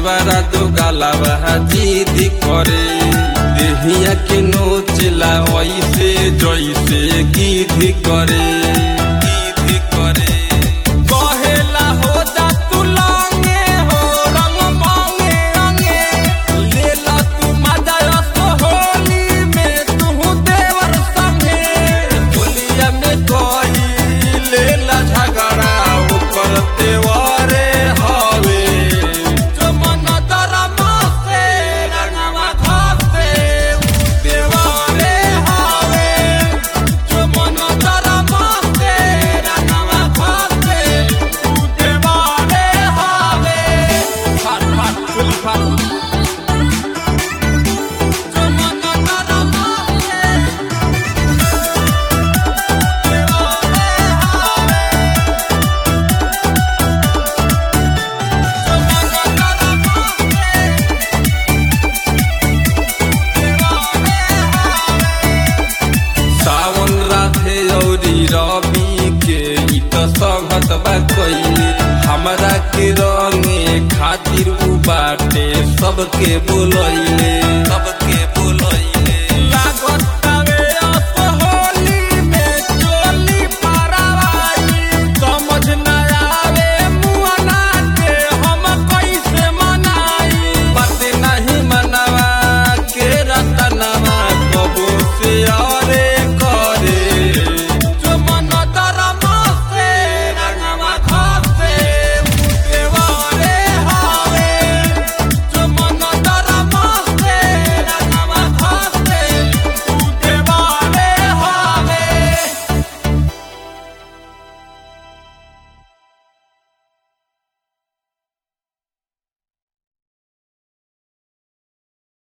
देवरा दो गालावा जिद करे देहिया के नोचला ऐसे जैसे गिद्ध करे गिद्ध करे कहेला हो जा तू लांगे हो रंग मांगे अंगे लेला तू मजा रस होली में तू देवर संगे होलिया में कोई लेला झगड़ा ऊपर तेवारे हवे जो मन दरमा से रंगवा खासे देवारे हवे जो मन दरमा से रंगवा खासे देवारे हवे फाट फाट फुल फाट जो मन दरमा से सावन राधे औरी रवि के ई त संगत बा कइले हमरा के रंगे खातिर उ बाटे सबके बोलैले सबके